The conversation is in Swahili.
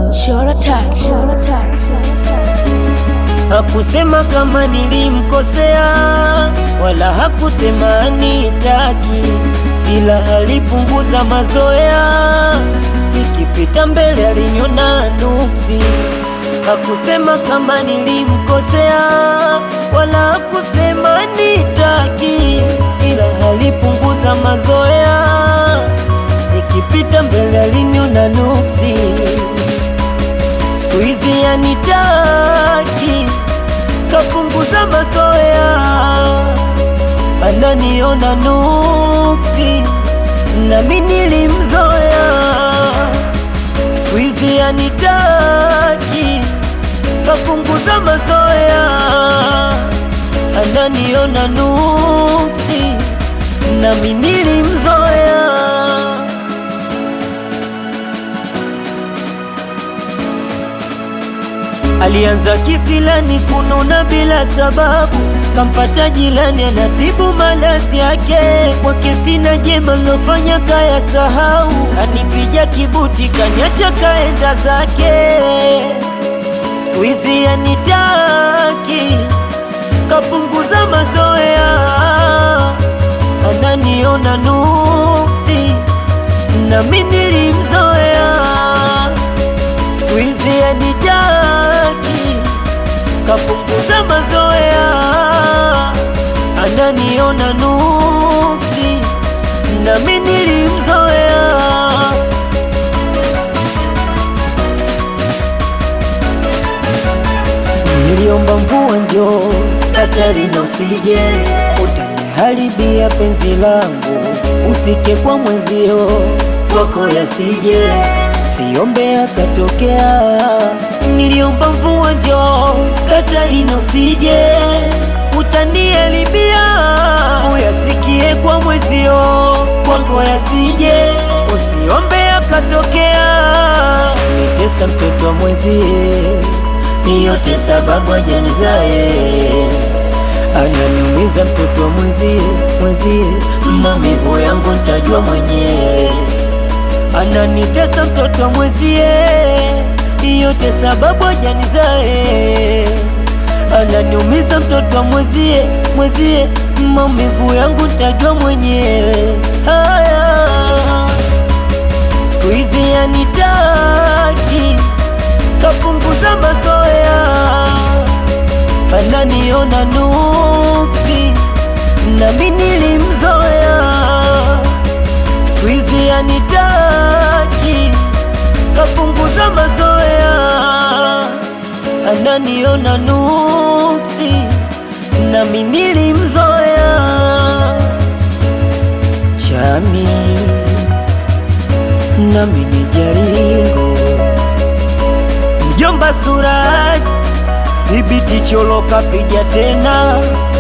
Chora touch. Hakusema kama nilimkosea, wala hakusema anitaki, ila alipunguza mazoea. Nikipita mbele aliniona nuksi. Hakusema kama nilimkosea, wala hakusema anitaki, ila alipunguza mazoea. Nikipita mbele aliniona nuksi. Siku hizi anitaki, kapunguza mazoea, ananiona nuksi, nami nilimzoea. Siku hizi anitaki, kapunguza mazoea, ananiona nuksi, nami nilimzoea. Alianza kisilani kununa bila sababu, kampata jilani anatibu malazi yake. Kwake sina jema lofanya kaya sahau, kanipija kibuti kaniacha kaenda zake. Siku hizi anitaki, kapunguza mazoea, ananiona nuksi, nami nilimzoea. Siku hizi anitaki, kapunguza mazoea, ananiona nuksi, nami nilimzoea. Niliomba mvua njoo, Katarina usije, utaniharibia penzi langu, usike kwa mwezio kwako yasije, usiombe akatokea. Niliomba mvua njoo, Katarina usije, utaniharibia, uyasikie kwa mwezio kwako yasije, usiombe akatokea. Nitesa mtoto wa mwezie yote sababu ajanizae ananiumiza mtoto wa mwezie mwezie, maumivu yangu ntajua mwenyewe. Ananitesa mtoto wa mwezie, yote sababu ajanizae ananiumiza mtoto wa mwezie mwezie, maumivu yangu ntajua mwenyewe. Haya, siku hizi anitaki kapunguza mazoea, ananiona nuksi, nami nilimzoea. Siku hizi anitaki, kapunguza mazoea, ananiona nuksi, nami nilimzoea. Chami nami ni jaringo Mjomba Suraj, dhibiti cholo kapiga tena